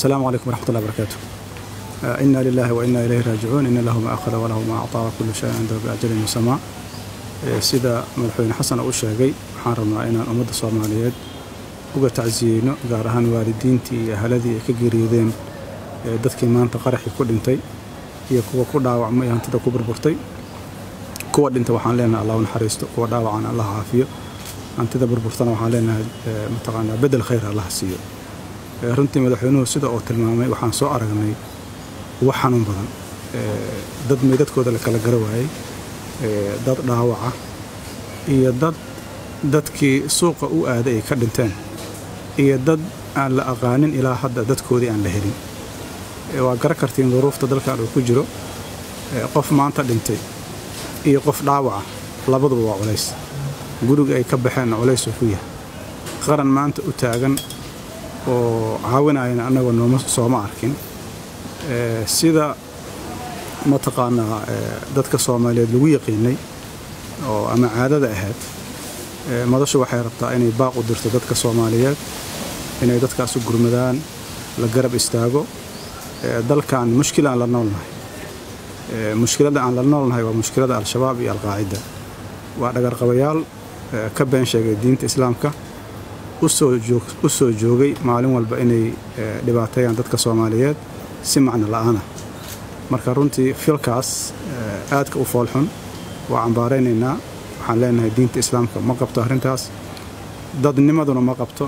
السلام عليكم ورحمة الله وبركاته آه، إنا لله وإنا إليه راجعون إن له ما أخذ وله ما أعطى وكل شيء عنده بأجل مسمى آه، sida madaxweyne xasan uu sheegay waxaan rabnaa inaan ummadda soomaaliyeed uga tacsiyeyno gaar ahaan waalidiintii iyo ahaladii ay ka geeriyoodeen ee dadkii maanta qaraxii ku dhintay iyo kuwa ku dhaawacmay hantida ku burburtay kuwa dhinta waxaan leenahay allah u naxariisto kuwa dhaawacana allah caafiyo hantida burburtana waxaan leenahay ee, mataqaanaa bedel khayr allah siiyo Ee, runtii madaxweynuhu sida uu tilmaamay waxaan soo aragnay wax xanuun badan Ee, dad meydadkooda la kala gara waayey ee, dad dhaawaca iyo dad dadkii suuqa u aaday ay ka dhinteen iyo dad aan la aqaanin ilaa hadda dadkoodii aan la helin Ee, waa gara kartiin duruufta dalkan uu ku jiro Ee, qof maanta dhintay iyo qof dhaawaca labaduba waa culays guriga ay ka baxeenna culays uu ku yahay qaran maanta u taagan oo caawinayana annagoo nooma sooma arkin Ee, sida mataqaanaa ee, dadka soomaaliyeed lagu yaqiinay oo ama caadada ahayd ee, madashu waxay rabtaa inay baaq u dirto dadka soomaaliyeed inay dadkaas u gurmadaan la garab istaago Ee, dalkan mushkilaan la noolnahay Ee, mushkiladda aan la noolnahay waa mushkilada al-shabaab iyo al-qaacida waa dhagarqabayaal ee, ka been sheegay diinta islaamka u soo joog- u soo joogay maalin walba inay ee, dhibaateeyaan dadka soomaaliyeed si macno la'aana marka runtii filkaas ee, aadka u foolxun waa cambaaraynaynaa waxaan leenahay diinta islaamka ma qabto arrintaas dadnimaduna ma qabto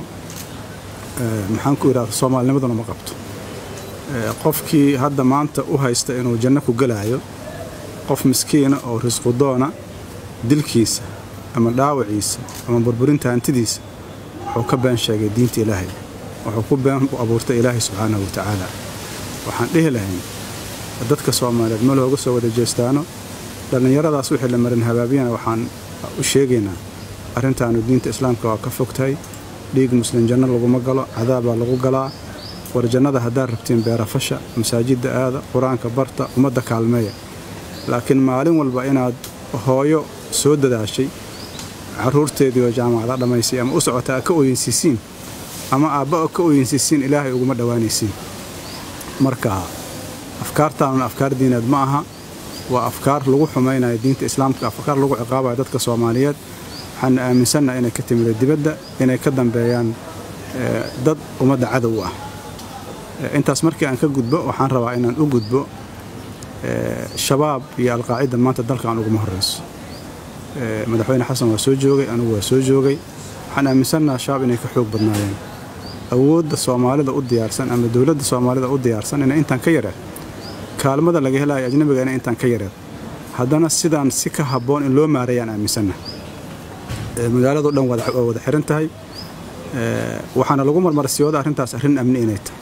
ee, maxaan ku idhahda soomaalinimaduna ma qabto Ee, qofkii hadda maanta u haysta inuu janno ku gelaayo qof miskiina oo risqudoona dilkiisa ama dhaawaciisa ama burburinta hantidiisa wuxuu ka been sheegay diinta ilaahay wuxuu ku been u abuurtay ilaahay subxaanahu wa tacaala waxaan dhihi lahayn dadka soomaaliyeed ma looga soo wada jeestaano dhallinyaradaas wixii la marin habaabiyana waxaan u sheegaynaa arrintaanu diinta islaamka waa ka fogtahay dhiig muslim janno laguma galo cadaabaa lagu galaa war jannada haddaad rabtiin beerafasha masaajidda aada qur-aanka barta ummadda kaalmeeya laakiin maalin walba inaad hooyo soo dadaashay caruurteedii oo jaamacada dhammaysay ama u socota aad ka ooyinsiisiin ama aabba oo ka ooyinsiisiin ilaahay uguma dhowaanaysiin marka afkaartaanuna afkaar diineed ma aha waa afkaar lagu xumaynayo diinta islaamka afkaar lagu ciqaabayo dadka soomaaliyeed waxaana aaminsannaha inay ka timida dibadda inay ka dambeeyaan ee, dad ummadda cadow u ah Ee, intaas markii aan ka gudbo waxaan rabaa inaan u gudbo ee, shabaab iyo alqaacida maanta dalkan uguma horeyso Ee, madaxweyne xasan waa soo joogay anigu waa soo joogay waxaan aaminsannaha shabaab inay ka xoog badnaayeen awoodda soomaalida u diyaarsan ama dowladda soomaalida u diyaarsan inay intaan ka yareed kaalmada laga helayo ajnabiga inay intaan ka yareed haddana sidaan si ka habboon in loo maareeyaan aaminsannaha Ee, magaaladu dhan wada- waa wada xiran tahay Ee, waxaana lagu marmarsiyooda arrintaas arrin amni inay tahay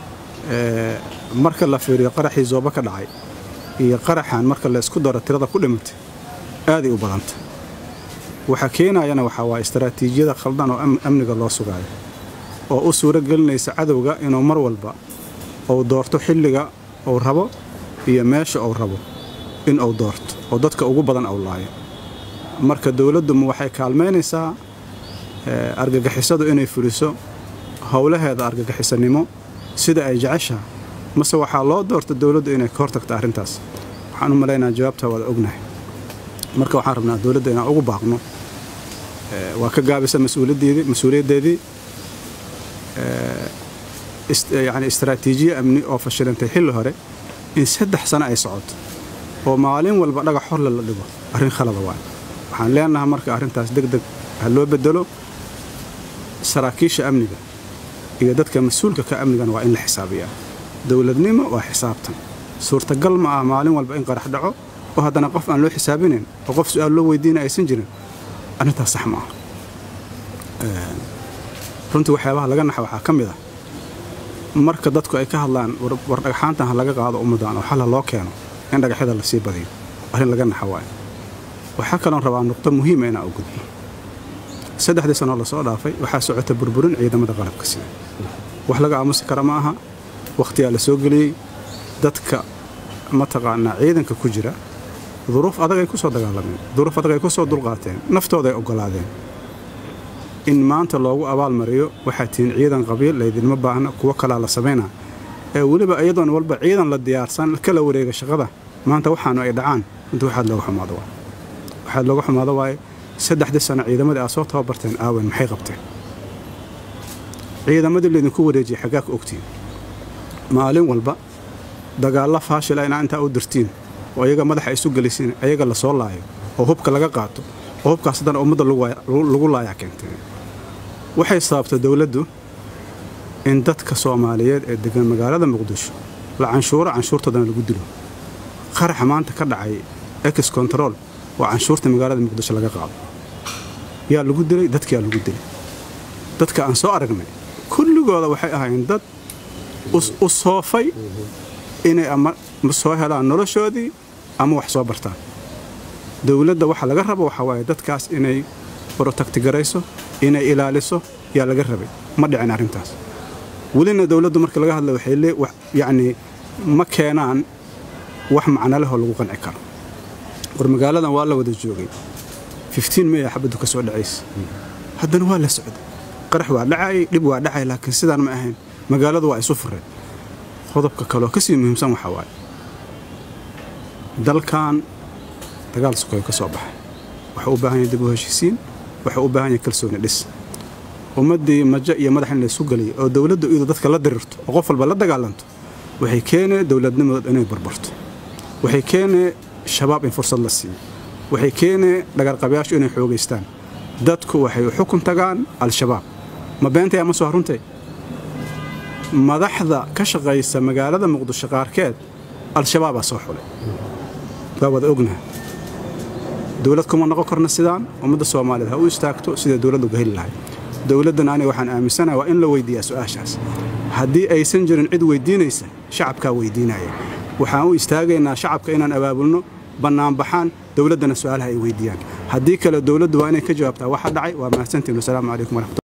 Ee, marka la fiiriyo qaraxii zooba ka dhacay iyo qaraxan marka la isku daro tirada ku dhimatay aaday u badanta waxa keenayana waxaa waa istaraatiijiyada khaldan oo am- amniga loo sugaayo oo u suuro gelinaysa cadowga inuu mar walba uu doorto xilliga uu rabo iyo meesha uu rabo in uu doorto oo dadka ugu badan uu laayo marka dowladdu ma waxay kaalmaynaysaa ee, argagixisadu inay fuliso howlaheeda argagixisanimo sida ay jeceshaha mase waxaa loo doorta dowladdu inay ka hortagto arrintaas waxaan u malaynaa jawaabtaa waada ognahay marka waxaan rabnaa dowladda inaan ugu baaqno Ee, waa ka gaabisa mas-uuliyaddeedii mas-uuliyaddeedii Ee, ist- yacni istaraatiijiye amni oo fashilantay xilli hore in saddex sano ay socoto oo maalin walba dhagax horle la dhigo arrin khalada waay waxaan leenahay marka arrintaas deg deg ha loo bedelo saraakiisha amniga iyo dadka mas-uulka ka amnigan waa in la xisaabiyaa dowladnimo waa xisaabtan suurtagal ma ah maalin walba in qarax dhaco oo haddana qof aan loo xisaabinayn oo qof su-aal loo weydiina aysan jirin arrintaas sax ma ah Ee, runtii waxyaabaha laga naxa waxaa ka mid ah marka dadku ay ka hadlaan war war dhagxaantan ha laga qaado ummaddan oo xal ha loo keeno in dhagaxyada la sii badiyo arrin laga naxa waayo waxaa kaloon rabaa nuqdo muhiima inaan u gudbo saddexdii sanoo lasoo dhaafay waxaa socota burburin ciidamada qalabka sida wax laga aamusi kara ma aha wakhtiyaa la soo geliyey dadka mataqaanaa ciidanka ku jira duruuf adag ay ku soo dagaalameen duruuf adag ay ku soo dulqaateen naftooda ay oggolaadeen in maanta loogu abaalmariyo waxaa tihiin ciidan qabiil laydinma baahna kuwo kalaa la samaynaa ee weliba iyadoon walba ciidan la diyaarsan kala wareega shaqada maanta waxaanu ay dhacaan runtii waxaad looga xumaado waay waxaad looga xumaado waaye saddexdii sano ciidamadii aad soo tababarteen aawen maxay qabteen ciidamadii laydinku wareejiyay xaggaa ka ogtiin maalin walba dagaalla faashila inaa intaa u dirtiin oo iyaga madaxa isu gelisiin ayaga la soo laayo oo hubka laga qaato oo hubkaas haddana ummadda lagu laayaa keentay waxay sababtay dowladdu in dadka soomaaliyeed ee degan magaalada muqdisho la canshuuro canshuurtoodana lagu dilo qaraxa maanta ka dhacay ex control oo canshuurta magaalada muqdisho laga qaado yaa lagu dilay dadkiyaa lagu dilay dadka aan soo aragnay kulligooda waxay ahaayeen dad u soofay inay ama soo helaan noloshoodii ama wax soo bartaan dowladda waxa laga rabo waxaa waaye dadkaas inay brotagtigarayso inay ilaaliso yaa laga rabay ma dhicin arrintaas welina dowladdu marka laga hadla waxay lee yacnii ma keenaan wax macnalehoo lagu qanci karo war magaaladan waa la wada joogay fiftiin meya xabaddu ka soo dhacaysa haddana waa la socday qarax waa dhacayay dhib waa dhacay laakiin sidaan ma ahayn magaaladu waa isu fureen qodobka kaleoo ka sii muhiimsan waxaa waaye dalkan dagaal sukoyo ka soo baxay waxuu u baahan yahay dib u heshiisiin waxuu u baahan yahay kalsooni dhis ummaddii majo iyo madax in laysu geliyay oo dowladdu iyadu dadka la dirirto oo qof walba la dagaalanto waxay keenee dowladnimadood inay barbarto waxay keenee shabaab in fursad la siiyo waxay keenee dhagarqabayaashu inay xoogaystaan dadku waxay u xukun tagaan al-shabaab ma beentay ama soo runtay madaxda ka shaqaysa magaalada muqdisho qaarkeed al-shabaabaa soo xulay waa wada ognaha dowlad kuma noqon karna sidaan ummadda soomaaliyeed ha u istaagto siday dowladda uga heli lahay dowladdan aniga waxaan aaminsanaha waa in la weydiiyaa su'aashaas haddii aysan jirin cid weydiinaysa shacabkaa weydiinaya waxaan u istaagaynaa shacabka inaan abaabulno bannaanbaxaan dowladdana su'aalaha ay weydiiyaan haddii kale dowladdu waa inay ka jawaabtaa waxa dhacay waa mahadsantiin wasalaamu calaykum waraxmatu